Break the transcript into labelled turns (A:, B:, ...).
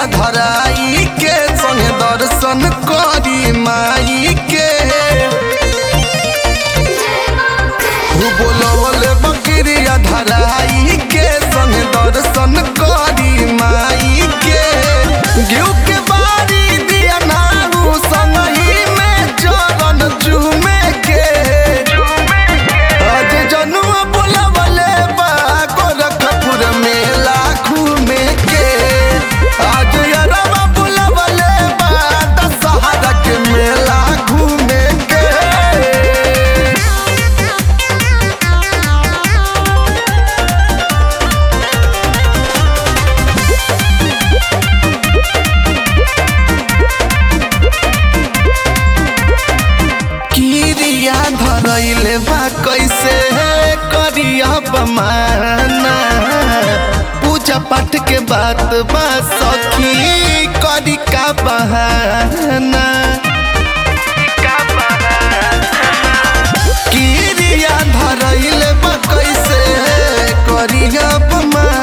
A: धराई के संगे दर्शन करी माई के हु बोलवले बकरिया धराई के संगे दर्शन करी माई के घिउ के बारी दिया नारू संगही में चरण चूमे के आज जनुआ बोलवले बा गोरखपुर मेला घूमे के आज यरवा बोलवले बा दशहरा के मेला घूमे के किरिया धरैले बा कैसे करिया बमाना पूजा पाठ के बात बा सखी करी का बहाना किरिया धरैले बा कैसे करिया बमाना